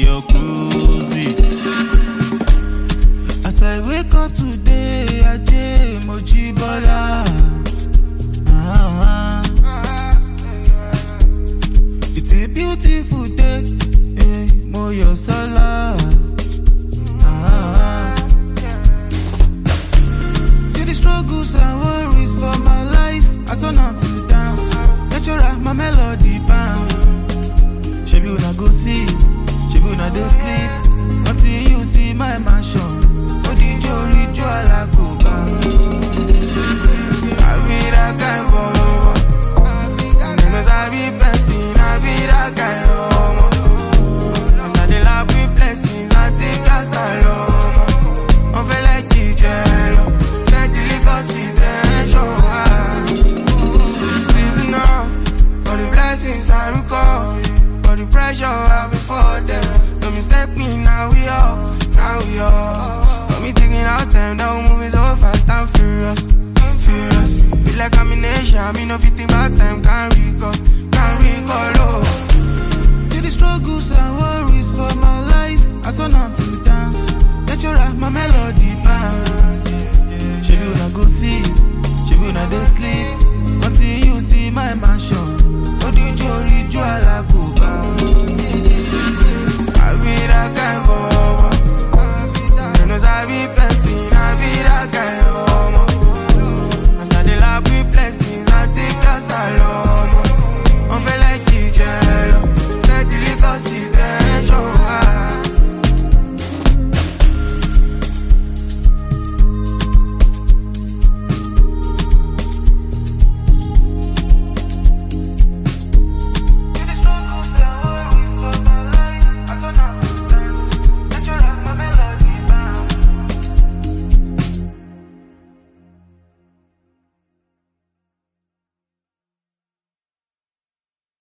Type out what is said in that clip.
your cruising. As I wake up today, Ajay Mojibola. Ah, it's a beautiful day, eh, Moyo Sola. Ah, see the struggles and worries for my life, I turn am to dance. Natural, my melody bound. Shebi una go see, shebi una dey sleep until you see my mansion. Odijo rijo alagoba. I be that kind boy. Them sabi person, I be that kind of As I dey laugh with blessings, I take gas alone. On fait like jíjẹ lọ, set the liquor intention. Season up, for the blessings I recall, for the pressure I before them. No mistake me, now we up, now we up. Got me thinking out time, that moving so fast and furious, furious. Feel like I'm in Asia, me no fitting back time, can't recall, can't recall. Oh. See the struggles and worries for my life. I turn up to dance. Natural, my melody bounce. Shebi una go see, shebi una dey sleep until you see my mansion. Odijo rijo alagoba.